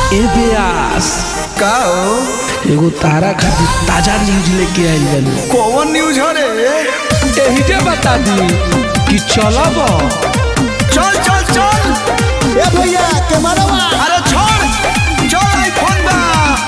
ए ब्यास का हो एगो तारा खातिर ताजा न्यूज लेके आइल बानी कौन न्यूज हो रे एही जे बता दी कि चलब चल चल चल ए भैया कैमरा अरे छोड़ चल आईफोन बा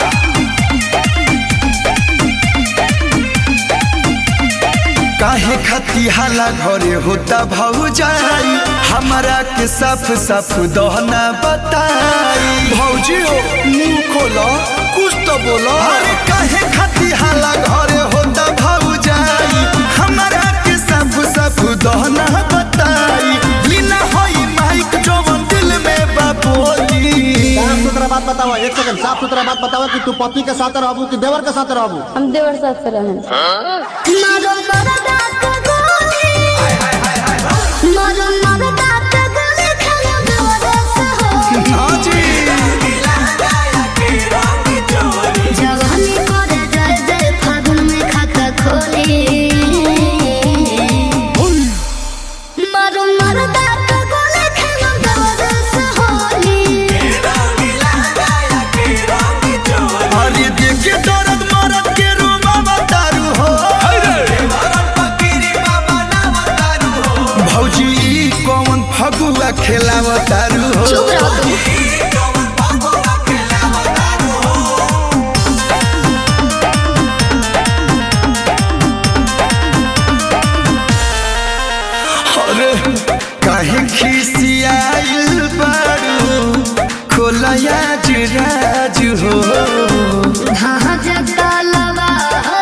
काहे खती हाला घरे होता भौजाई हमरा के साफ साफ दहना बताई भौजी हो मुंह खोलो कुछ तो बोलो अरे काहे खती हाला घरे होता भौजाई हमरा के साफ साफ दहना बताई लीना होई माइक जवन दिल में बाबोली साफ सुथरा बात बताओ एक सेकंड साफ सुथरा बात बताओ कि तू पति के साथ रहबू कि देवर के साथ रहबू हम देवर साथ से रहें मारो मरदा के गोली मारो मरदा के गोली खेलो देवरस हो हाँ जी जवानी करे जय जय फागुन में खाता खोली मारो मरदा के गोली खेलो देवरस होली अरे देखे दर्द मरद के रूमा बतारू हो भौजी ई कौन फगुआ खेलावतारू हो चुप रहो तुम अरे काहे खिसियाइल बारू खोलया जुराज हो हाँ जगता लवा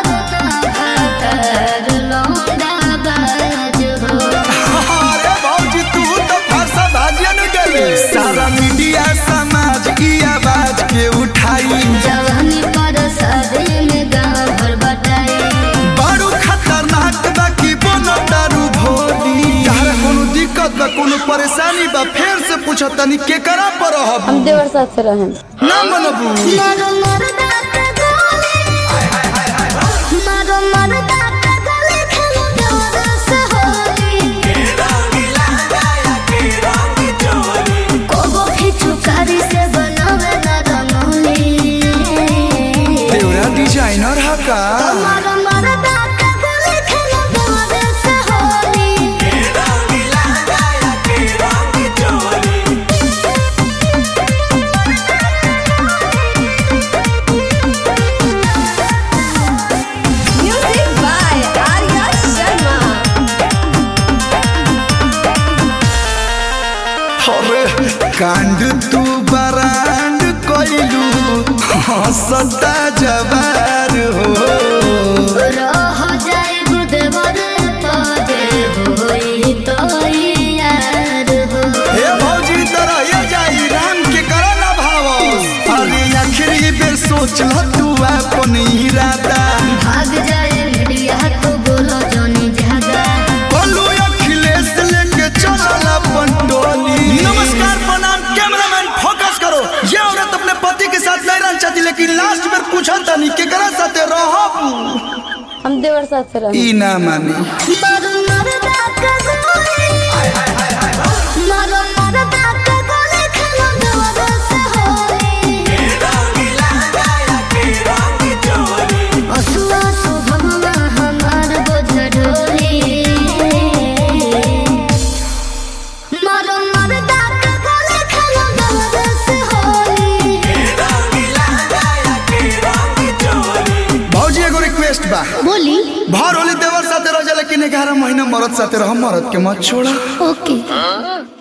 कर लौंडा बाज हो अरे भौजी तू तो फरसा भाजियन गई सारा मीडिया समाज की आवाज के उठाई जवानी पर शादी में गाँव भर बटाई बारू खतरनाक बा की बोनो दारू भोली तारा कोनो दिक्कत बा कोनो परेशानी बा फेर से पूछो तनी के करा पर रहब हम देवर साथ से रहें ना मनबू मारो मरदा के गोली मारो मरदा के गोली खेलो देवरस होली कोगो खिचू कारी से बनावे ना रंगोली देवरा डिजाइनर हा का मारो मरदा के गोली खेलो देवरस होली म्यूजिक बाय आर्या शर्मा अरे कांड तू बरांड कोइलू हंसता जवार हो रह जाए गुदेवर पाजे होई तो यार हो हे भौजी तरह ये जाई राम के करो ना भाव अरे आखिरी बेर सोच ल तू अपन इरादा भाग जाए मीडिया तो बोलो जोनी जागा बोलू अखिलेश लेके चलल अपन टोली नमस्कार प्रणाम कैमरामैन फोकस करो ये औरत अपने पति के साथ नहीं रहना चाहती लेकिन लास्ट में पूछा तनी केकरा साथे रहब हम देवर साथ से रहें ई ना मानी मारो मरदा के गोली मारो मरदा के गोली खेलो देवरस होली असुआ सुभमवा हमार बोझ ढोली मारो मरदा के गोली खेलो देवरस होली भौजी एगो रिक्वेस्ट बा बोली भर होली देवर साथे रह जा लेकिन ग्यारह महीना मरद साथे रह मरद के मत छोड़ा ओके